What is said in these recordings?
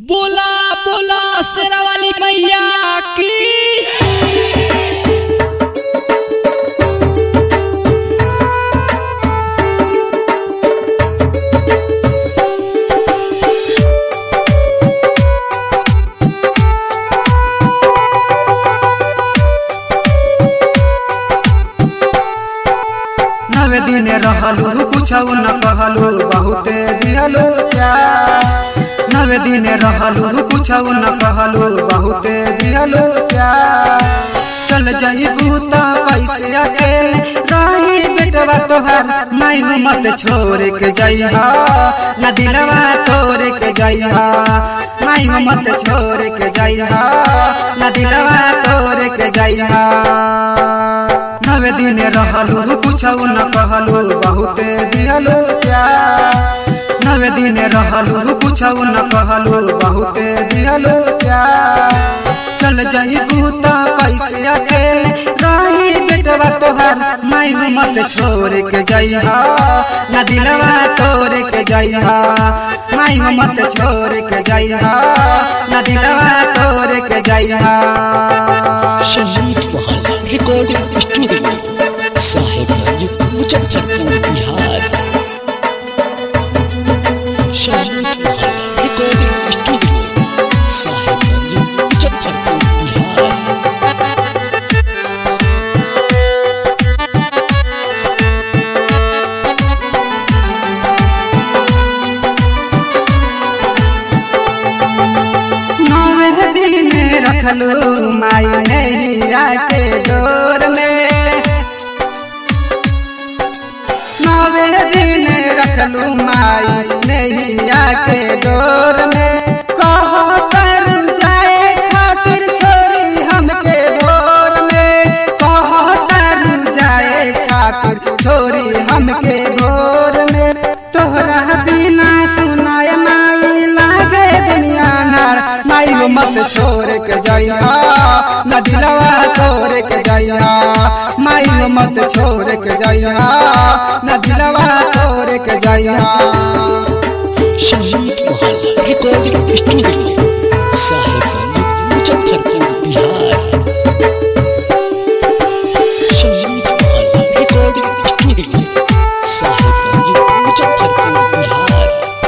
बोला बोला शेरा वाली मैया की नवे दिन रहलू कुछ न कहलू बहुते दिहलू प्यार नवे दिन रहलू कुछ न कहलू बहुते दिहलू प्यार चल जाई बूता पैसे अकेले रही बेटवा तोहार माई मत छोड़ के जाइहा न दिलवा तोड़ के जाइहा माई मत छोड़ के जाइहा न दिलवा तोड़ के जाइहा नवे दिन रहलू कुछ न कहलू बहुते दिहलू प्यार नवे दिन रहलू कुछ न कहलू बहुते दिहलू प्यार चल जाई बूता पैसे अकेले रही बेटवा तोहार माई मत छोड़ के जाइहा न दिलवा तोड़ के जाइहा माई मत छोड़ के जाइहा न दिलवा तोड़ के जाइहा Sangeet Mahal recording studio Sahebganj Muzaffarpur Bihar Sangeet Mahal recording studio Sahebganj Muzaffarpur Bihar नवे दिन रखलू माई नैया के डोर में नवे दिन रखलू माई नैया के डोर में कह कर जाए खातिर छोरी हमके भोर में कह कर जाए खातिर छोरी हमके भोर में तोहरा बिना सुनाय माई लागे दुनिया नार माई वो मत छोड़ के जाइहा न दिलवा तोड़ के जाइहा माई वो मत छोड़ के जाइहा न दिलवा तोड़ के जाइहा Sangeet Mahal recording studio Sahebganj Muzaffarpur Bihar Sangeet Mahal recording studio Sahebganj Muzaffarpur Bihar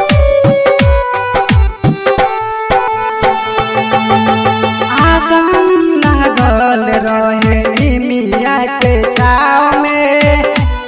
आसन लागल रहे मिया के छाव में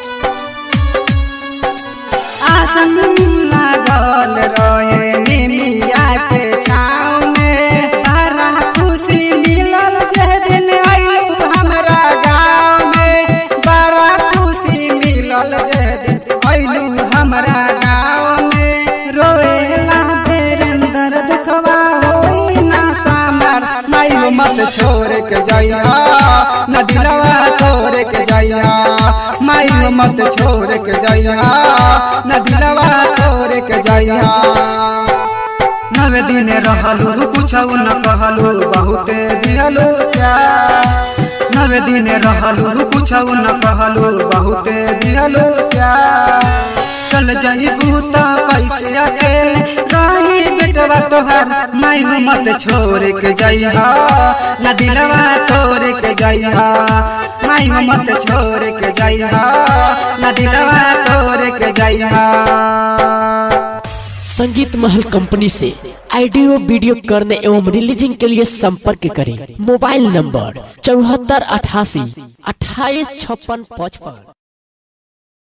आसन लागल रहे मिया के छाव में बड़ा खुशी मिलल जे दिन आइलू हमरा गाँव में बड़ा खुशी मिलल जे दिन आइलू हमरा गाँव में रोएला बेरेंदर दुखवा होई ना सामर माई वो मत छोड़ के जाइहा न दिलवा तोड़ के जाइहा माई वो मत छोड़ के जाइहा न दिलवा तोड़ के जाइहा नवे दिन रहलू कुछ न कहलू बहुते दिहलू प्यार नवे दिन रहलू कुछ न कहलू बहुते दिहलू प्यार चल जाई बूता पैसे अकेले रही बेटवा तोहार माई मत छोड़ के जाइहा न दिलवा तोड़ के जाइहा माई मत छोड़ के जाइहा न दिलवा तोड़ के जाइहा संगीत महल कंपनी से ऑडियो वीडियो करने एवं रिलीजिंग के लिए संपर्क करें मोबाइल नंबर चौहत्तर अठासी अट्ठाईस छप्पन पचपन